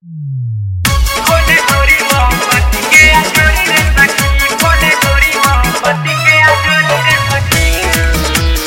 खोले गोरी मोहब्बत के अजोरी रे सखी खोले गोरी मोहब्बत के अजोरी रे सखी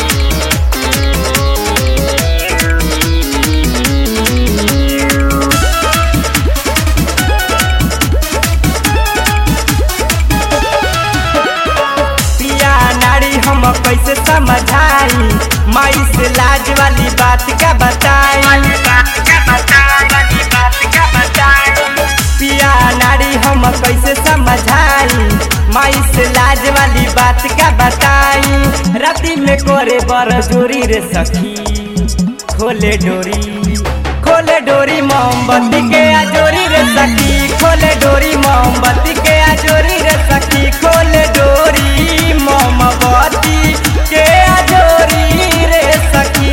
पिया नारी हम कैसे समझाई माई से लाज वाली बात का बताई वाली बात का बता वाली बात का बताई पिया नारी हम कैसे समझाई माई से लाज वाली बात का बताई राती में कोरे बर जोरी रे सखी खोले डोरी खोले डोरी मोमबत्ती के आजोरी रे सखी खोले डोरी मोमबत्ती के आजोरी रे सखी खोले डोरी मोमबत्ती के आजोरी रे सखी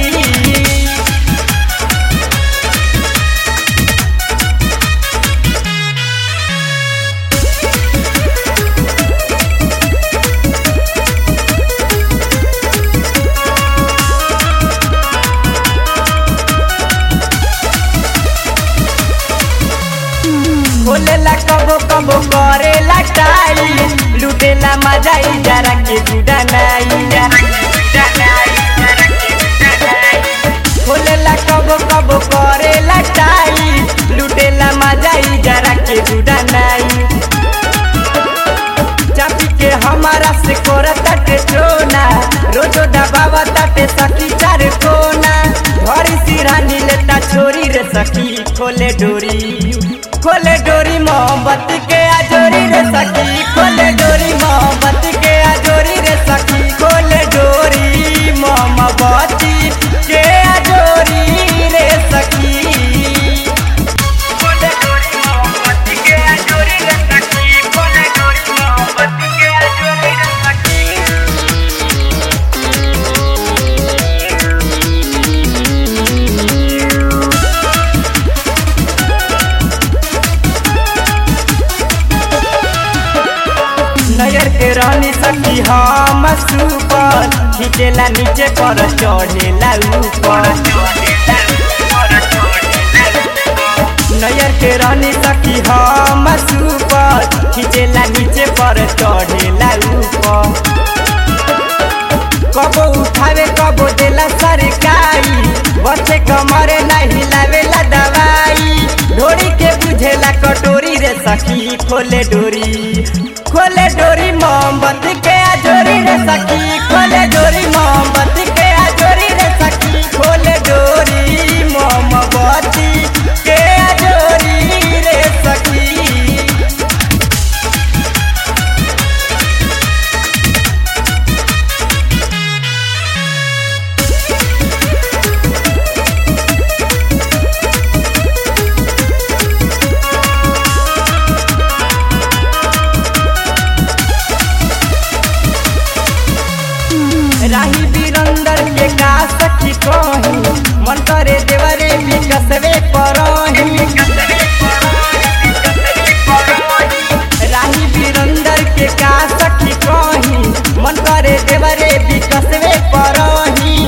खोलेला कबो कबो करेला टाई लुटेला मजा ई जरा के जुड़ा नाई खोलेला कबो कबो करेला टाई लुटेला मजा ई जरा के जुड़ा नाई चापी के हमारा से कोरता के चोना रोजो दबावा ताटे सखी चार कोना घरी सिरानी लेता छोरी रे सखी खोले डोरी खोले डोरी मोहब्बत के आजोरी रे सखी खोले डोरी मोहब्बत के आजोरी रे सखी खोले डोरी मोहब्बत के आजोरी रे सखी खोले गोरी मोहब्बत के अजोरी रे सखी खोले गोरी मोहब्बत के अजोरी रे सखी नजर के रानी सखी हम सुपर खींचेला नीचे पर चढ़ेला ऊपर नजर के रानी सखी हम सुपर खींचेला नीचे पर चढ़ेला ऊपर कबो उठावे कबो देला सरकारी बच्चे कमरे नहीं लावेला दवाई ढोरी के बुझेला कटोरी रे सखी खोले डोरी खोले डोरी मोमबत्ती के आजोरी रे सखी खोले डोरी मोमबत्ती के आजोरी रे सखी खोले डोरी मोमबत्ती के आजोरी रे सखी राही बीरंदर के का सखी कही मन करे देवरे विकसवे परही राही बीरंदर के का सखी कही मन करे देवरे विकसवे परही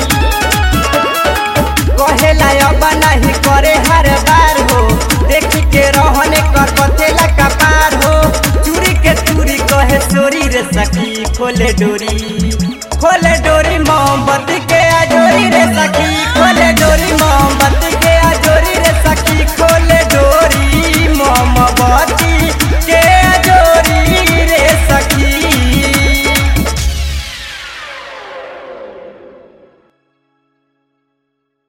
कहेला अब नहीं करे हर बार हो देखी के रहने कर पथेला कपार हो चूरी के चूरी कहे सोरी रे सखी खोले डोरी खोले डोरी मोमबत्ती